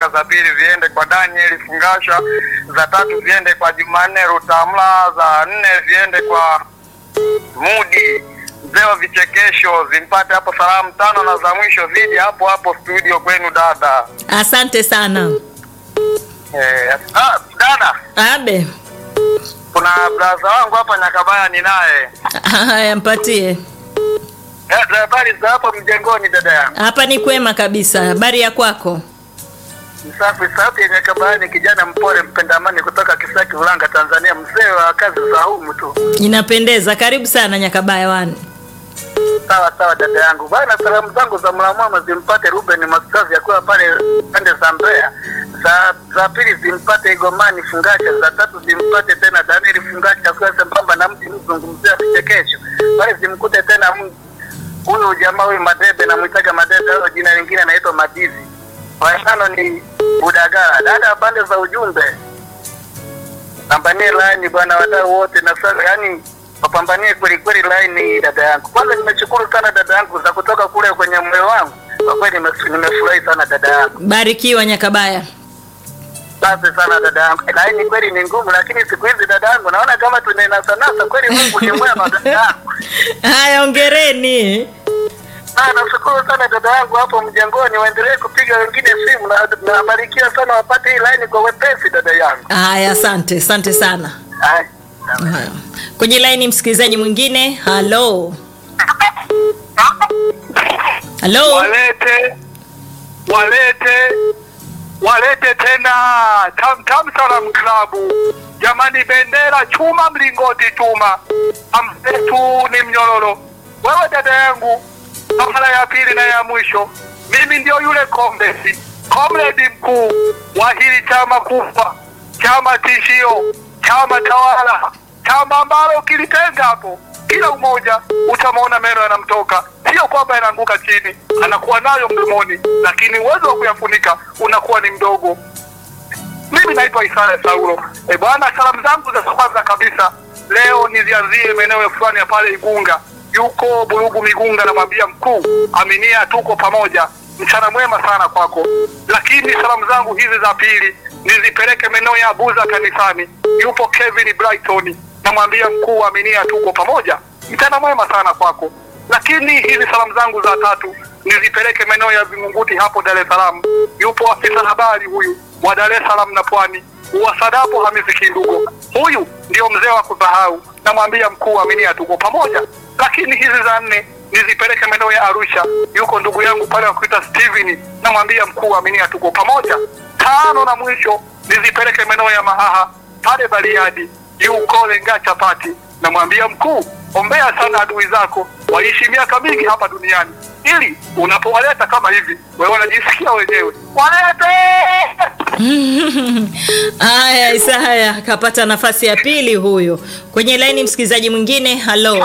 za pili ziende kwa Daniel Fungasha, za tatu ziende kwa Jumanne Rutamla, za nne ziende kwa Mudi mzee wa vichekesho, zimpate hapo salamu tano, na za mwisho zije hapo hapo studio kwenu dada. Asante sana. Eh, ah, dada, Abe. kuna braza wangu hapa Nyakabaya ninaye. Haya, mpatie. Eh, habari za hapa mjengoni dada yangu. Hapa ni kwema kabisa. Habari ya kwako? Msafi sauti ya Nyakabaya ni kijana mpole mpenda amani kutoka Kisaki Ulanga Tanzania, mzee wa kazi za humu tu. Inapendeza. Karibu sana Nyakabaya wani. Sawa sawa dada yangu bana, salamu zangu za mlamwama zimpate Ruben Mastazi akiwa pale pande za Mbeya. Za, za pili zimpate Igomani Fungasha, za tatu zimpate tena Daniel Fungasha akiwa sambamba na mti mzungumzia vichekesho pale, zimkute tena m- huyu jamaa huyu Madebe, namwitaga Madebe, au jina lingine anaitwa Madizi. Watano ni Budagara. Dada, pande za ujumbe pambanie laini bwana, wadau wote na sasa, yani wapambanie kweli kweli laini, dada yangu. Kwanza nimeshukuru sana dada yangu za kutoka kule kwenye moyo wangu, kwa kweli nime- nimefurahi sana dada yangu. Barikiwa Nyakabaya. Asante sana dada yangu. Laini kweli ni ngumu, lakini siku hizi dada yangu naona kama tunainasanasa kweli. Mungu ni mwema dada yangu. Haya, ongereni. Ah, nashukuru sana dada yangu hapo mjengoni, waendelee kupiga wengine simu na nabarikiwa sana, wapate hii laini kwa wepesi dada yangu. Haya, asante, asante sana. Haya. Haya. Kwenye laini msikilizaji mwingine. Halo. Halo. walete walete walete tena tam tam salam klabu jamani bendera chuma mlingoti chuma amsetu ni mnyororo wewe dada yangu kwa mara ya pili na ya mwisho mimi ndio yule kombesi komredi mkuu wa hili chama kufa chama tishio chama tawala chama ambalo ukilitenga hapo kila umoja utamwona meno yanamtoka, sio kwamba yanaanguka chini, anakuwa nayo mdomoni, lakini uwezo wa kuyafunika unakuwa ni mdogo. Mimi naitwa Isaya Saulo. E bwana, salamu zangu za kwanza kabisa leo nizianzie maeneo fulani ya pale Igunga, yuko Burugu Migunga, namwambia mkuu, aminia, tuko pamoja, mchana mwema sana kwako. Lakini salamu zangu hizi za pili nizipeleke maeneo ya Buza kanisani, yupo Kevin Brighton, namwambia mkuu, aminia, tuko pamoja, mchana mwema sana kwako. Lakini hizi salamu zangu za tatu nizipeleke maeneo ya Vingunguti hapo Dar es Salaam, yupo afisa habari huyu wa Dar es Salaam na Pwani Uwasadapo Hamisi Kindugo, huyu ndio mzee wa kusahau, namwambia mkuu, aminia, tuko pamoja. Lakini hizi za nne nizipeleke maeneo ya Arusha, yuko ndugu yangu pale wa kuita Steven, namwambia mkuu, aminia, tuko pamoja. Tano na mwisho nizipeleke maeneo ya Mahaha pale Bariadi, yuko Lenga Chapati, namwambia mkuu, ombea sana adui zako waishi miaka mingi hapa duniani, ili unapowaleta kama hivi, wewe wanajisikia wenyewe walete Haya, Isaya kapata nafasi ya pili huyo. Kwenye laini msikilizaji mwingine. Halo.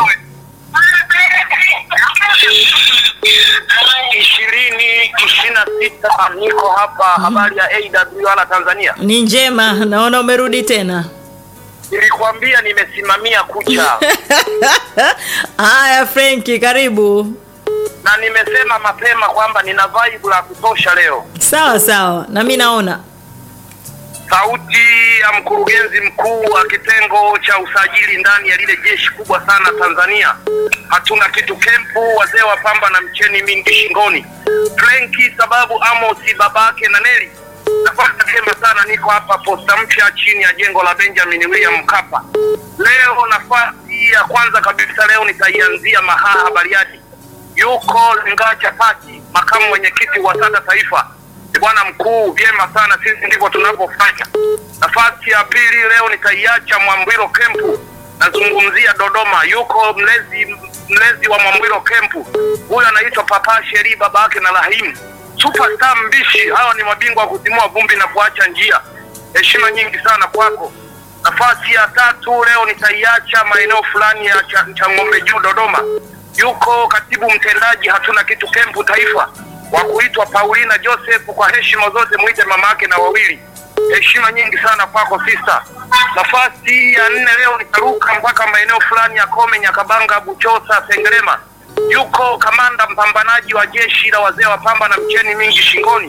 ishirini ishirini na sita niko hapa. Habari ya AWR Tanzania, Ni njema, naona umerudi tena. nilikwambia nimesimamia kucha Haya, Frenki, karibu. na nimesema mapema kwamba nina vibe la kutosha leo. Sawa sawa, na mi naona Sauti ya mkurugenzi mkuu wa kitengo cha usajili ndani ya lile jeshi kubwa sana Tanzania. Hatuna kitu kempu, wazee wa pamba na mcheni mingi shingoni. Frenki sababu Amosi babake na Neli. Nafasi vyema sana, niko hapa posta mpya chini ya jengo la Benjamin William Mkapa. Leo nafasi ya kwanza kabisa leo nitaianzia Mahaha Bariadi. Yuko Lenga Chapati, makamu mwenyekiti wa SADA Taifa. Ni bwana mkuu, vyema sana, sisi ndivyo tunavyofanya. Nafasi ya pili leo nitaiacha Mwambwilo Kempu, nazungumzia Dodoma. Yuko mlezi mlezi wa Mwambwilo Kempu, huyu anaitwa Papa Sheri, baba yake na Rahimu, superstar mbishi. Hawa ni mabingwa wa kutimua vumbi na kuacha njia. Heshima nyingi sana kwako. Nafasi ya tatu leo nitaiacha maeneo fulani ya cha, cha ng'ombe juu Dodoma. Yuko katibu mtendaji hatuna kitu kempu taifa wa kuitwa Paulina Joseph, kwa heshima zote mwite mama yake na wawili. Heshima nyingi sana kwako sister. Nafasi ya nne leo nitaruka mpaka maeneo fulani ya Kome, Nyakabanga, Buchosa, Sengerema. Yuko kamanda mpambanaji wa jeshi la wazee wa pamba na mcheni mingi shingoni,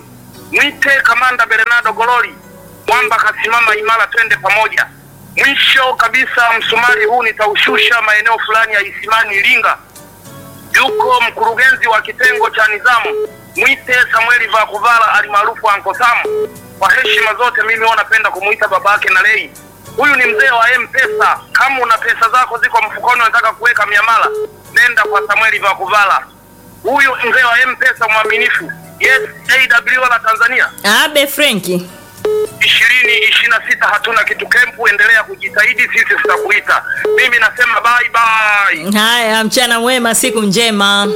mwite kamanda Bernardo Gololi, mwamba kasimama imara, twende pamoja. Mwisho kabisa, msumari huu nitaushusha maeneo fulani ya Isimani Iringa, yuko mkurugenzi wa kitengo cha nizamu, mwite Samueli Vakuvala alimaarufu Anko Sam. Kwa heshima zote, mimi huwa napenda kumuita babake na lei. Huyu ni mzee wa M-Pesa. Kama una pesa zako ziko mfukoni, unataka kuweka miamala, nenda kwa Samueli Vakuvala. Huyu mzee wa M-Pesa mwaminifu. Yes, AW la Tanzania Abe Frenki. ishirini ishirini na sita hatuna kitu kempu, endelea kujitahidi, sisi tutakuita. Mimi nasema bye bye. Haya, mchana mwema, siku njema.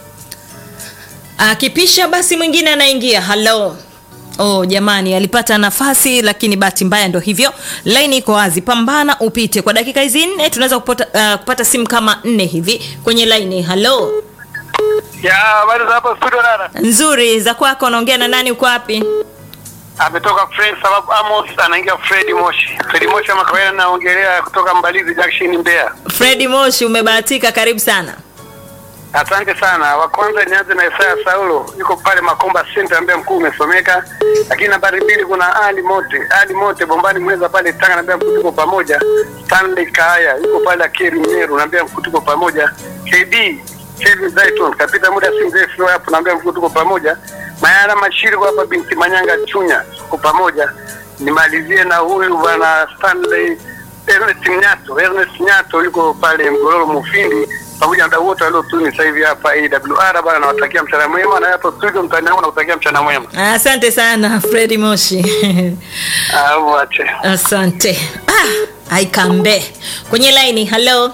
Akipisha basi mwingine anaingia. Halo. Oh, jamani alipata nafasi lakini bahati mbaya ndo hivyo. Laini iko wazi, pambana upite. Kwa dakika hizi nne tunaweza kupata, uh, kupata simu kama nne hivi kwenye laini. Halo. Ya, habari za hapa studio dada. Nzuri, za kwako unaongea na nani uko wapi? Ametoka Fred sababu Amos anaingia Fred Moshi. Fred Moshi kama kawaida naongelea kutoka Mbalizi Junction Mbeya. Fredi Moshi, umebahatika, karibu sana. Asante sana. Wa kwanza nianze na Isaya Saulo, yuko pale Makomba Center ambaye mkuu umesomeka. Lakini nambari mbili kuna Ali Mote, Ali Mote Bombani Mweza pale Tanga naambia mkuu tuko pamoja. Stanley Kaya yuko pale Akeri Mmeru naambia mkuu tuko pamoja. KD Kevin Zaiton kapita muda si mrefu hapo naambia mkuu tuko pamoja. Mayara Mashiri hapa binti Manyanga Chunya tuko pamoja. Nimalizie na huyu bwana Stanley Ernest Nyato, Ernest Nyato yuko pale Mgororo Mufindi pamoja na wadau wote waliotuni sasa hivi hapa AWR bana, nawatakia mchana mwema na hapo studio mtandao nakutakia mchana mwema. Asante sana Fredi Moshi. Au ache. Asante. Ah, aikambe kwenye laini. Halo,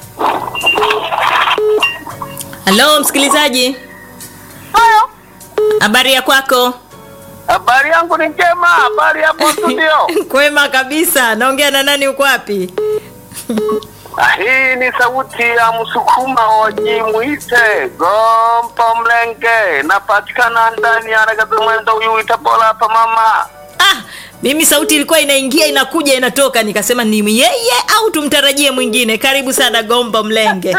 halo msikilizaji, Hayo. habari ya kwako? Habari yangu ni njema, habari hapo studio. Kwema kabisa. Naongea na nani? Uko wapi? Ah, Hii ni sauti ya Msukuma wajimuite Gompo Mlenge, napatikana ndani ya harakati mwendo huyu itapola hapa mama. Ah, mimi sauti ilikuwa inaingia inakuja inatoka, nikasema ni yeye au tumtarajie mwingine. Karibu sana Gombo Mlenge.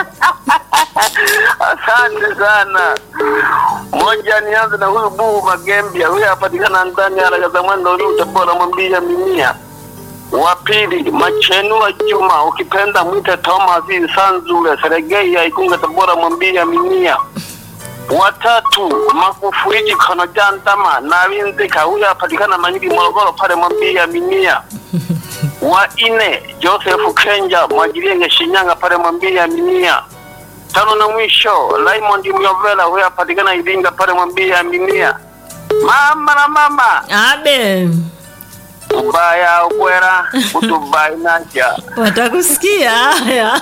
Asante sana. Moja, nianze na huyu Buhu Magembia, huyu apatikana ndani ya haraka za mwendo huyu utabora mwambia mimia. Wa pili, Machenua Juma, ukipenda mwite Thomas Sanzule, Seregei ya Ikunga Tabora mwambia mimia. Watatu, Magufuli Kono Jandama na Winzika, huyu apatikana Manyiri Morogoro pale mwambia mimia. Wa ine, Joseph Kenja, Mwajirienge Shinyanga pale mwambia mimia tano na mwisho Raymond Myovela huyo apatikana Iringa pale mwambie aminia mama na mama Abe, ubaya ubwera utubai naja watakusikia haya.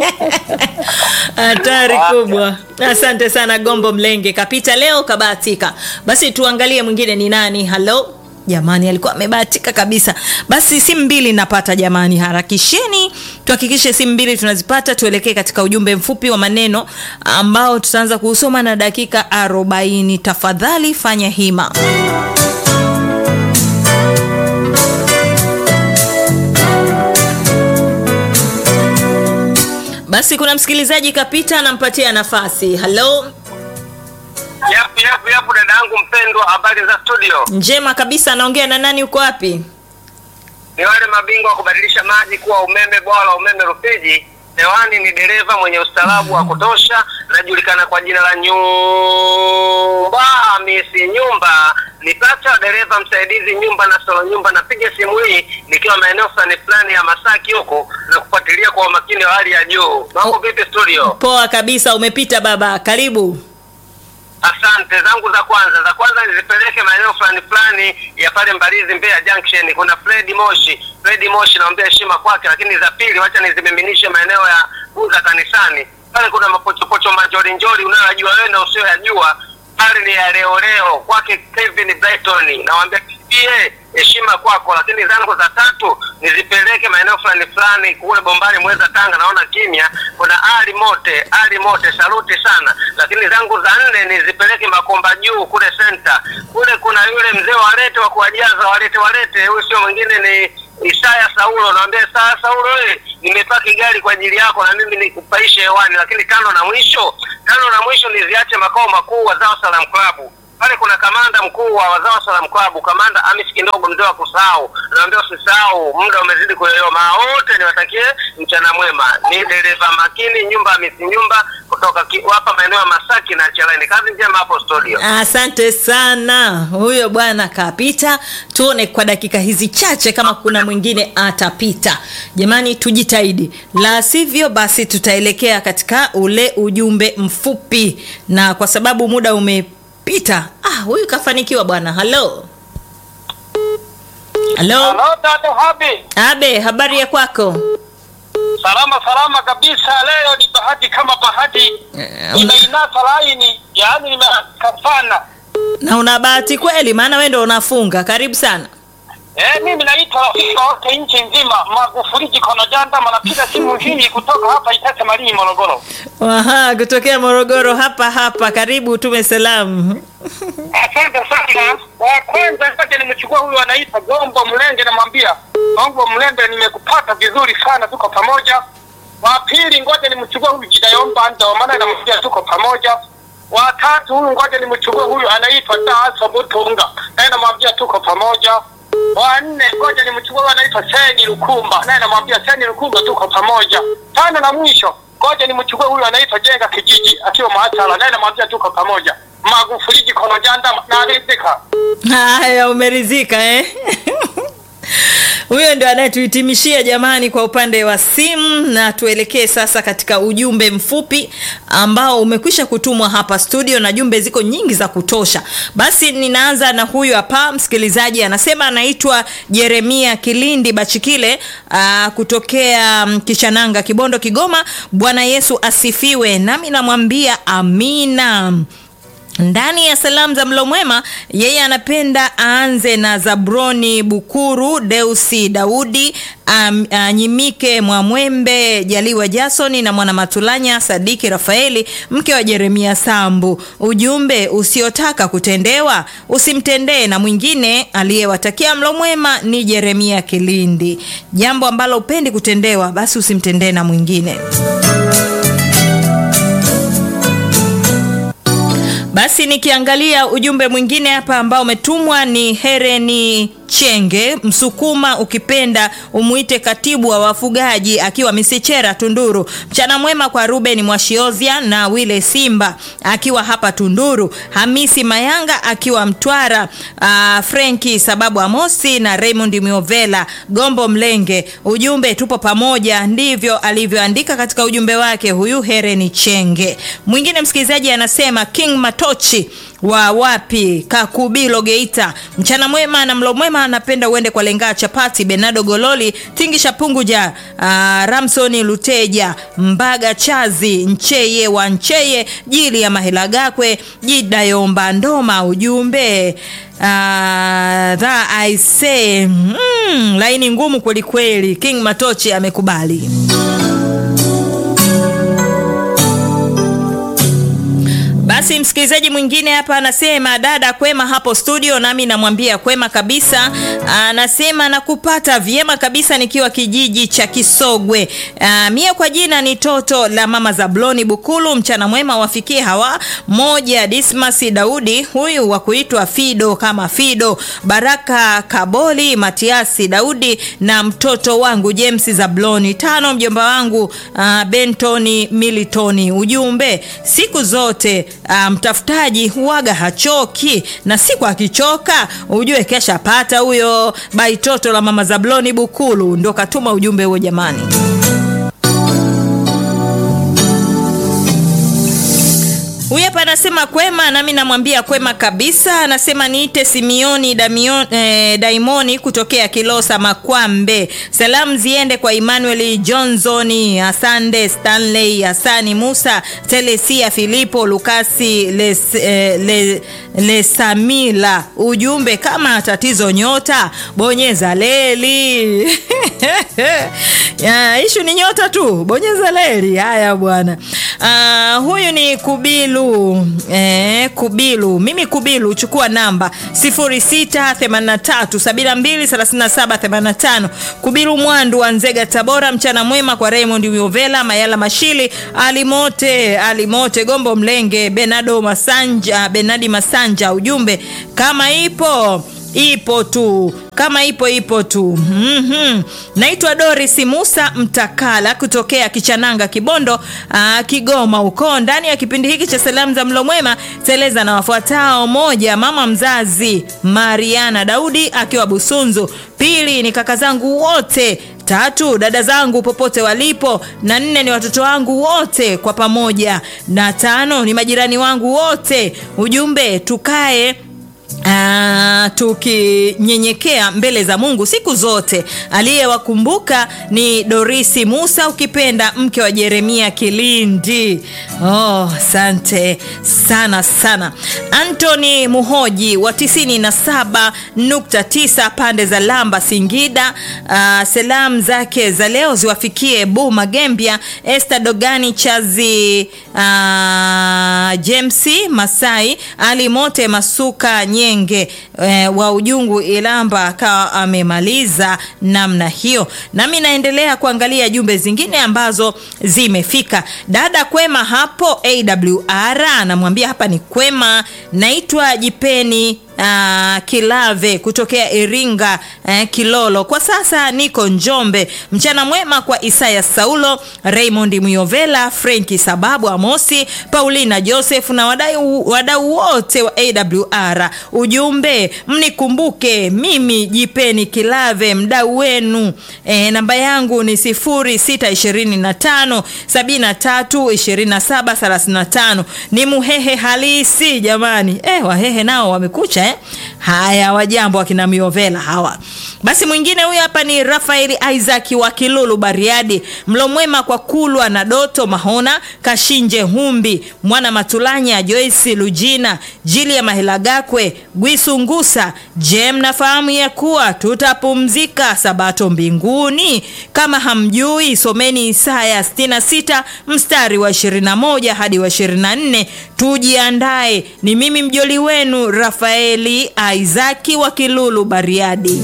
Hatari kubwa. Asante sana Gombo Mlenge, kapita leo kabahatika. Basi tuangalie mwingine ni nani. Halo jamani, alikuwa amebahatika kabisa. Basi simu mbili napata jamani, harakisheni tuhakikishe simu mbili tunazipata. Tuelekee katika ujumbe mfupi wa maneno ambao tutaanza kuusoma na dakika 40. Tafadhali fanya hima. Basi kuna msikilizaji kapita, anampatia nafasi. Halo, Yapu yapu yapu, dada yangu mpendwa, habari za studio? njema kabisa. Anaongea na nani? Uko wapi? Ni wale mabingwa wa kubadilisha maji kuwa umeme, bwawa la umeme Rufiji. Hewani ni dereva mwenye ustaarabu wa kutosha, najulikana kwa jina la Nyumba Hamisi Nyumba. Nipata dereva msaidizi nyumba na solo nyumba. Napiga simu hii nikiwa maeneo fulani fulani ya Masaki huko na kufuatilia kwa umakini wa hali ya juu. Mambo vipi studio? Poa kabisa, umepita baba, karibu. Asante zangu za kwanza za kwanza nizipeleke maeneo fulani fulani ya pale Mbalizi Mbeya Junction. Kuna Fred Moshi, Fred Moshi naombea heshima kwake, lakini za pili wacha nizimiminishe maeneo ya Uza kanisani. Pale kuna mapochopocho manjori njori unayojua wewe na usiyoyajua. Pale ni ya leo leo kwake Kevin Brighton. Nawaambia pia heshima kwako, lakini zangu za tatu nizipeleke maeneo fulani fulani kule Bombani Mweza Tanga, naona kimya. Kuna Ali Mote, Ali Mote, saluti sana. Lakini zangu za nne nizipeleke Makomba Juu kule center. Kule kuna yule mzee walete wa kuwajaza walete walete, huyu sio mwingine ni Isaya Saulo. Naambia Isaya Saulo, wewe nimepaki gari kwa ajili yako na mimi nikupaishe hewani. Lakini tano na mwisho, tano na mwisho niziache makao makuu wa Zao Salam Club pale kuna kamanda mkuu wa wazawa Salam Club, kamanda Hamis Kindogo, mzee wa kusahau. Naambia usisahau, muda umezidi kuyoyoma. Wote niwatakie mchana mwema. Ni dereva makini nyumba Hamisi nyumba kutoka ki- hapa maeneo ya Masaki na Chalani. Kazi njema hapo studio. Asante sana, huyo bwana kapita. Tuone kwa dakika hizi chache kama kuna mwingine atapita. Jamani, tujitahidi, la sivyo basi tutaelekea katika ule ujumbe mfupi, na kwa sababu muda umepita, ah, huyu kafanikiwa bwana. Halo, halo, Halo dada Habi, Abe, habari ya kwako? salama salama kabisa. Leo ni bahati kama bahati, Eh, nimeinasa laini, yaani nimeaka sana. Na una bahati kweli, maana wewe ndo unafunga. Karibu sana. Eh, mimi naitwa rafiki wote nchi nzima, Magufuli Jikono Janda, manapiga simu hii kutoka hapa Itete Malinyi, Morogoro. Aha, kutokea Morogoro hapa hapa. Karibu, tume salamu. Asante sana. Wa kwanza ngoja nimchukua huyu anaitwa Gombo Mlenge, namwambia Gombo Mlenge, nimekupata vizuri sana, tuko pamoja. Wa pili ngoja nimchukua huyu Jidayomba ndo maana namwambia tuko pamoja. Wa tatu huyu ngoja nimchukue huyu anaitwa Daso Butunga, naye namwambia tuko pamoja. Wa nne ngoja nimchukue huyu anaitwa Seni Lukumba, naye namwambia Seni Lukumba tuko pamoja. Tano na mwisho ngoja nimchukue huyu anaitwa Jenga Kijiji akiwa Maachala, naye namwambia tuko pamoja. Magufuli Jikono Janda na rizika. Haya, umeridhika eh? Huyo ndio anayetuhitimishia jamani, kwa upande wa simu, na tuelekee sasa katika ujumbe mfupi ambao umekwisha kutumwa hapa studio, na jumbe ziko nyingi za kutosha. Basi ninaanza na huyu hapa msikilizaji, anasema anaitwa Jeremia Kilindi Bachikile aa, kutokea mm, Kishananga, Kibondo, Kigoma. Bwana Yesu asifiwe, nami namwambia amina. Ndani ya salamu za mlo mwema, yeye anapenda aanze na Zabroni Bukuru, Deusi Daudi, um, uh, Nyimike Mwamwembe, Jaliwa Jasoni na Mwana Matulanya Sadiki Rafaeli, mke wa Jeremia Sambu. Ujumbe, usiotaka kutendewa usimtendee, na mwingine aliyewatakia mlo mwema ni Jeremia Kilindi. Jambo ambalo upendi kutendewa, basi usimtendee na mwingine. Basi nikiangalia ujumbe mwingine hapa ambao umetumwa ni Hereni Chenge Msukuma, ukipenda umuite katibu wa wafugaji akiwa Misichera Tunduru. Mchana mwema kwa Ruben Mwashiozia na Wile Simba akiwa hapa Tunduru, Hamisi Mayanga akiwa Mtwara, uh, Frenki sababu Amosi na Raymond Miovela Gombo Mlenge. Ujumbe tupo pamoja, ndivyo alivyoandika katika ujumbe wake huyu Hereni Chenge. Mwingine msikilizaji anasema King Matochi wa wapi Kakubilo Geita, mchana mwema na mlo mwema, anapenda uende kwa lengaa chapati Benado Gololi Tingisha Punguja, uh, Ramsoni Luteja Mbaga Chazi Ncheye wa Ncheye Jili ya Mahela Gakwe Jidayomba Ndoma. Ujumbe uh, dha I say mm, laini ngumu kwelikweli. King Matochi amekubali. Basi msikilizaji mwingine hapa anasema dada kwema hapo studio, nami namwambia kwema kabisa. Anasema nakupata vyema kabisa nikiwa kijiji cha Kisogwe. Aa, mie kwa jina ni toto la mama Zabloni Bukulu. Mchana mwema wafikie hawa moja, Dismas Daudi huyu wa kuitwa Fido kama Fido, Baraka Kaboli, Matiasi Daudi na mtoto wangu James Zabloni. Tano, mjomba wangu uh, Bentoni Militoni. Ujumbe siku zote uh, mtafutaji huwaga hachoki, na siku akichoka ujue kesha pata huyo. Baitoto la mama Zabloni Bukulu ndo katuma ujumbe huo jamani. Huyu hapa anasema kwema, nami namwambia kwema kabisa. Anasema niite Simioni Damion, eh, Daimoni kutokea Kilosa Makwambe. Salamu ziende kwa Emmanuel Johnson, Asande Stanley, Hasani Musa, Telesia Filipo, Lukasi Les, eh, le, Lesamila. Ujumbe kama tatizo nyota bonyeza leli Ya, ishu ni nyota tu, bonyeza leli. Haya bwana. Ah, huyu ni Kubilu eh, Kubilu. Mimi Kubilu, chukua namba 0683723785. Kubilu Mwandu wa Nzega, Tabora. Mchana mwema kwa Raymond Miovela, Mayala Mashili, Alimote, Alimote Gombo Mlenge, Benado Masanja, Benadi Masanja. Ujumbe kama ipo ipo tu kama ipo ipo tu. mm-hmm. Naitwa Doris Musa Mtakala kutokea Kichananga, Kibondo, aa, Kigoma huko. Ndani ya kipindi hiki cha salamu za mlo mwema teleza na wafuatao: moja, mama mzazi Mariana Daudi akiwa Busunzu; pili ni kaka zangu wote tatu dada zangu popote walipo, na nne ni watoto wangu wote kwa pamoja, na tano ni majirani wangu wote. Ujumbe tukae Ah, tukinyenyekea mbele za Mungu siku zote. Aliyewakumbuka ni Dorisi Musa, ukipenda mke wa Jeremia Kilindi. Oh, asante sana sana. Anthony Muhoji wa 97.9 pande za Lamba, Singida. Ah, salamu zake za leo ziwafikie Bu Magembia, Esther Dogani Chazi, ah, James Masai, Ali Mote Masuka Nyenge eh, wa Ujungu Ilamba akawa amemaliza namna hiyo. Nami naendelea kuangalia jumbe zingine ambazo zimefika. Dada kwema hapo AWR anamwambia hapa ni kwema, naitwa Jipeni Uh, Kilave kutokea Iringa uh, Kilolo. Kwa sasa niko Njombe. Mchana mwema kwa Isaya Saulo, Raymond Muyovela, Frenki Sababu, Amosi, Paulina Joseph na wadau wadau wote wa AWR. Ujumbe, mnikumbuke mimi Jipeni Kilave, mdau wenu. E, namba yangu ni 0625 73 27 35. Ni muhehe halisi jamani. Eh, wahehe nao wamekucha eh? Haya, wajambo wakina Miovela hawa. Basi mwingine huyu hapa ni Rafaeli Isaac wa Kilulu Bariadi. Mlo mwema kwa Kulwa na Doto Mahona, Kashinje Humbi, Mwana Matulanya, Joyce Lujina, Jili ya Mahilagakwe, Gwisu Ngusa. Je, mnafahamu ya kuwa tutapumzika sabato mbinguni? Kama hamjui, someni Isaya 66 mstari wa 21 hadi wa 24. Tujiandae. Ni mimi mjoli wenu Rafaeli Isaki wa Kilulu Bariadi.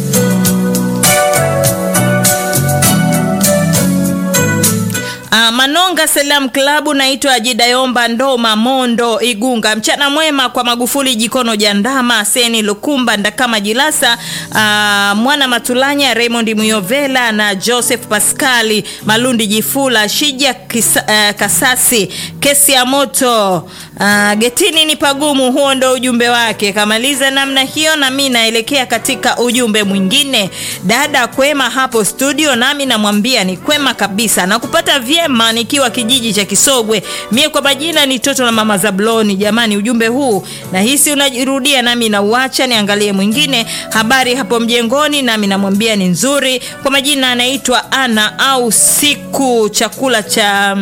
Uh, Manonga Salam Klabu, naitwa Jidayomba Ndoma Mondo Igunga. Mchana mwema kwa Magufuli Jikono Jandama, Seni Lukumba Ndakama Jilasa, uh, Mwana Matulanya, Raymond Muyovela na Joseph Pascali Malundi Jifula, Shija Kisa, uh, Kasasi, kesi ya moto uh, getini ni pagumu. Huo ndo ujumbe wake. Kamaliza namna hiyo, na mimi naelekea katika ujumbe mwingine. Dada kwema hapo studio, nami namwambia ni kwema kabisa na kupata vyema nikiwa kijiji cha Kisogwe. Mie kwa majina ni Toto na Mama Zabloni. Jamani, ujumbe huu nahisi unajirudia, nami nauacha niangalie mwingine. Habari hapo mjengoni, nami namwambia ni nzuri. Kwa majina anaitwa Ana au siku chakula cha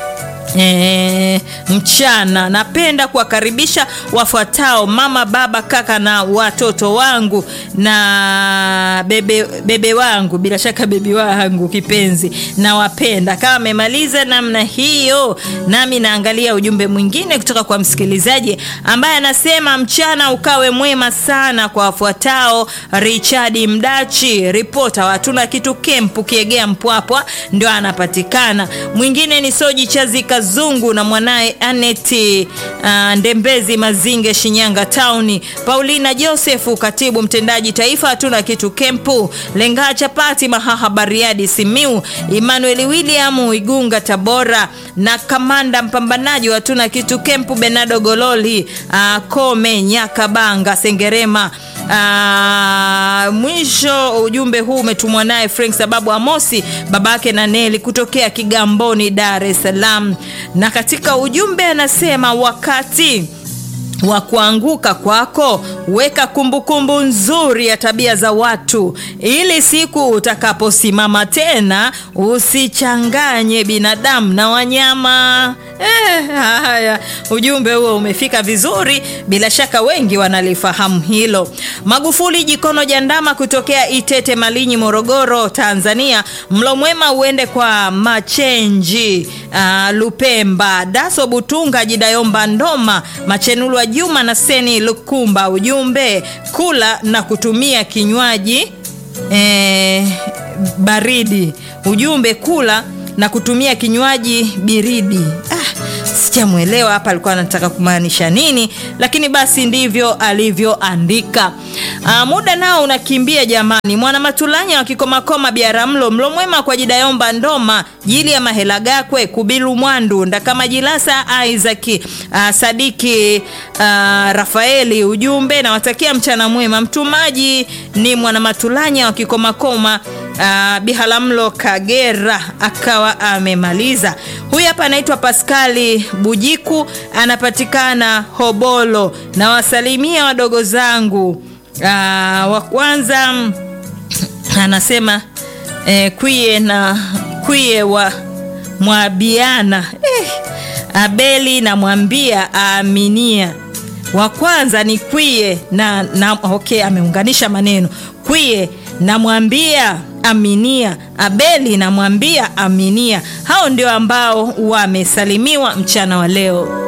E, mchana napenda kuwakaribisha wafuatao: mama, baba, kaka na watoto wangu na bebe, bebe wangu, bila shaka bebi wangu kipenzi, nawapenda. Kama amemaliza namna hiyo, nami naangalia ujumbe mwingine kutoka kwa msikilizaji ambaye anasema mchana ukawe mwema sana kwa wafuatao: Richard Mdachi, ripota hatuna kitu kempu Kiegea Mpwapwa ndio anapatikana. Mwingine ni Soji Chazika Zungu na mwanaye Aneti uh, Ndembezi Mazinge Shinyanga Town. Paulina Josefu katibu mtendaji taifa hatuna kitu kempu. Lenga Chapati Mahaha Bariadi Simiu. Emmanuel William Igunga Tabora na kamanda mpambanaji wa hatuna kitu kempu Benado Gololi uh, Kome Nyakabanga Sengerema. Uh, mwisho ujumbe huu umetumwa naye Frank sababu Amosi babake na Neli kutokea Kigamboni Dar es Salaam, na katika ujumbe anasema wakati wa kuanguka kwako weka kumbukumbu nzuri ya tabia za watu, ili siku utakaposimama tena usichanganye binadamu na wanyama. Eh, haya, ujumbe huo umefika vizuri, bila shaka wengi wanalifahamu hilo. Magufuli Jikono Jandama kutokea Itete Malinyi, Morogoro, Tanzania. Mlo mwema uende kwa Machenji uh, Lupemba, Daso Butunga, Jidayomba Ndoma, Machenulwa Juma na Seni Lukumba. Ujumbe kula na kutumia kinywaji eh, baridi. Ujumbe kula na kutumia kinywaji biridi. Ah, sijamwelewa hapa alikuwa anataka kumaanisha nini, lakini basi ndivyo alivyoandika. Ah, muda nao unakimbia jamani. Mwana Matulanya wa Kikomakoma Biaramlo, mlo mwema kwa Jidayomba Ndoma, Jili ya Mahela Gakwe, Kubilu Mwandu, Ndakama Jilasa, Isaac ah, Sadiki ah, Rafaeli. Ujumbe nawatakia mchana mwema. Mtumaji ni Mwana Matulanya wa Kikomakoma Uh, Bihalamlo Kagera akawa amemaliza. Huyu hapa anaitwa Paskali Bujiku, anapatikana Hobolo. Na wasalimia wadogo zangu. Uh, wa kwanza mm, anasema eh, kwie na kwie wa Mwabiana eh, Abeli namwambia aaminia wa kwanza ni kwie na, na okay, ameunganisha maneno kwie namwambia aminia abeli namwambia aminia hao ndio ambao wamesalimiwa mchana wa leo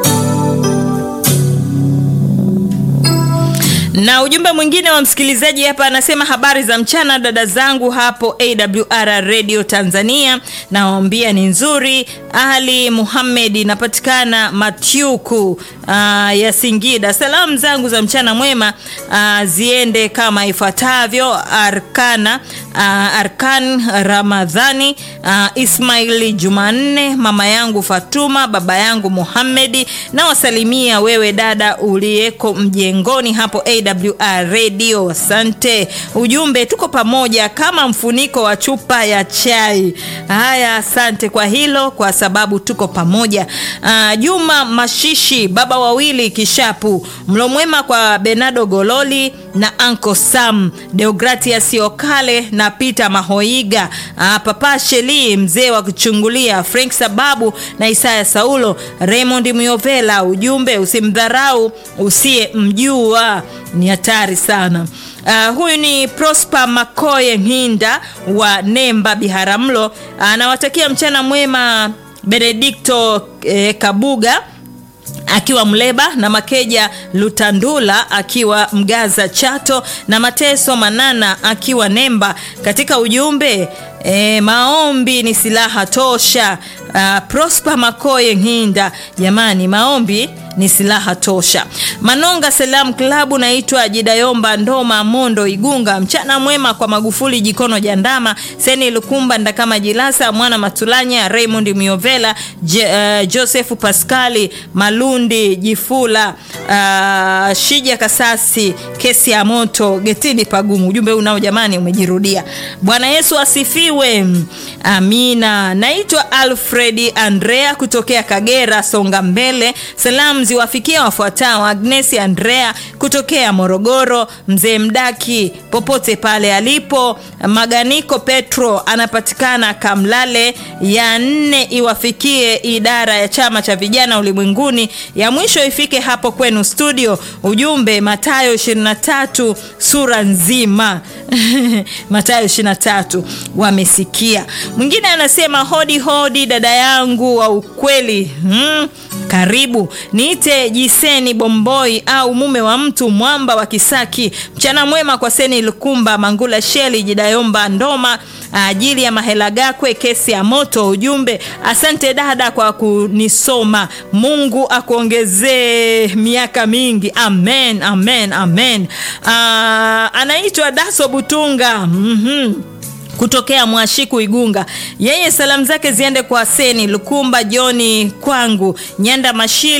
na ujumbe mwingine wa msikilizaji hapa anasema habari za mchana dada zangu hapo awr radio tanzania nawaambia ni nzuri ali muhamed inapatikana matyuku uh, ya singida salamu zangu za mchana mwema uh, ziende kama ifuatavyo arkana uh, arkan ramadhani uh, ismaili jumanne mama yangu fatuma baba yangu muhamedi na wasalimia wewe dada uliyeko mjengoni hapo awr radio asante ujumbe tuko pamoja kama mfuniko wa chupa ya chai haya asante kwa hilo kwa sababu tuko pamoja uh, juma mashishi baba wawili kishapu mlo mwema kwa benado gololi na anko sam deogratias okale na peter mahoiga uh, papa sheli mzee wa kuchungulia frank sababu na isaya saulo raymond miovela ujumbe usimdharau usiyemjua ni hatari sana Uh, huyu ni prosper makoye hinda wa nemba biharamlo anawatakia uh, mchana mwema benedikto eh, kabuga akiwa mleba na makeja lutandula akiwa mgaza chato na mateso manana akiwa nemba katika ujumbe E, maombi ni silaha tosha. Uh, Prosper Makoye Nginda, jamani, maombi ni silaha tosha. Manonga Salam Klabu, naitwa Jidayomba Ndoma Mondo Igunga. Mchana mwema kwa Magufuli Jikono Jandama, Seni Lukumba Ndakama Jilasa, Mwana Matulanya, Raymond Miovela, J, uh, Joseph Pascali Malundi Jifula, uh, Shija Kasasi, kesi ya moto getini pagumu. Ujumbe unao jamani, umejirudia. Bwana Yesu asifiwe. Amina. Naitwa Alfredi Andrea kutokea Kagera, songa mbele. Salamu ziwafikia wafuatao: Agnesi Andrea kutokea Morogoro, mzee Mdaki popote pale alipo, Maganiko Petro anapatikana Kamlale. Ya nne iwafikie idara ya chama cha vijana ulimwenguni. Ya mwisho ifike hapo kwenu studio. Ujumbe Matayo 23 sura nzima Matayo 23 wamesikia. Mwingine anasema hodi hodi, dada yangu wa ukweli hmm. Karibu niite Jiseni Bomboi au mume wa mtu mwamba wa Kisaki. Mchana mwema kwa Seni Lukumba, Mangula Sheli, Jidayomba Ndoma, ajili ya Mahela Gakwe, kesi ya moto. Ujumbe, asante dada kwa kunisoma, Mungu akuongezee miaka mingi, amen, amen, amen. Aa, anaitwa Daso Butunga mm-hmm kutokea Mwashiku Igunga. Yeye salamu zake ziende kwa Seni Lukumba, Joni Kwangu, Nyanda Mashili,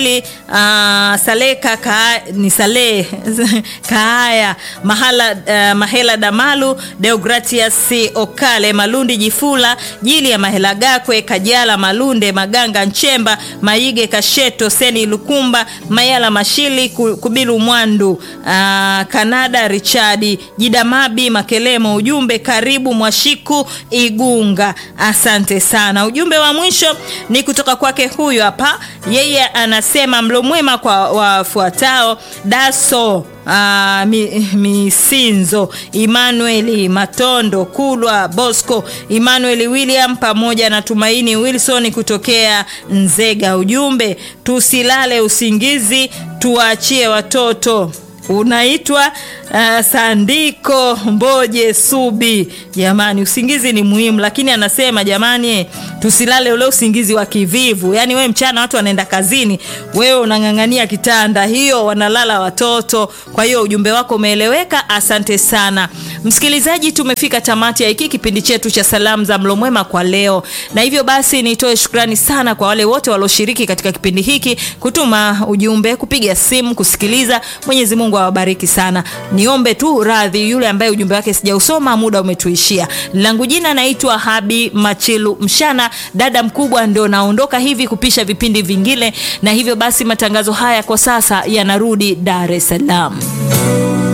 uh, saleka ka, ni saleh kaaya mahala uh, mahela damalu deogratias okale malundi jifula jili ya mahela gakwe kajala malunde maganga nchemba maige kasheto seni lukumba mayala mashili Ku- kubilu mwandu uh, kanada richadi jidamabi makelemo ujumbe karibu mwashiku igunga asante sana ujumbe wa mwisho ni kutoka kwake huyu hapa yeye anasema mlo mwema kwa wafuatao daso Uh, mi, misinzo Emmanuel Matondo Kulwa Bosco Emmanuel William pamoja na Tumaini Wilson kutokea Nzega. Ujumbe, tusilale usingizi, tuwaachie watoto unaitwa uh, Sandiko Mboje Subi. Jamani, usingizi ni muhimu, lakini anasema jamani, tusilale ule usingizi wa kivivu. Yaani we mchana watu wanaenda kazini, wewe unang'ang'ania kitanda, hiyo wanalala watoto. Kwa hiyo ujumbe wako umeeleweka, asante sana msikilizaji. Tumefika tamati ya hiki kipindi chetu cha salamu za mlo mwema kwa leo, na hivyo basi nitoe shukrani sana kwa wale wote walioshiriki katika kipindi hiki, kutuma ujumbe, kupiga simu, kusikiliza. Mwenyezi Mungu awabariki sana. Niombe tu radhi yule ambaye ujumbe wake sijausoma, muda umetuishia. Langu jina naitwa Habi Machilu Mshana, dada mkubwa, ndio naondoka hivi kupisha vipindi vingine, na hivyo basi matangazo haya kwa sasa yanarudi Dar es Salaam.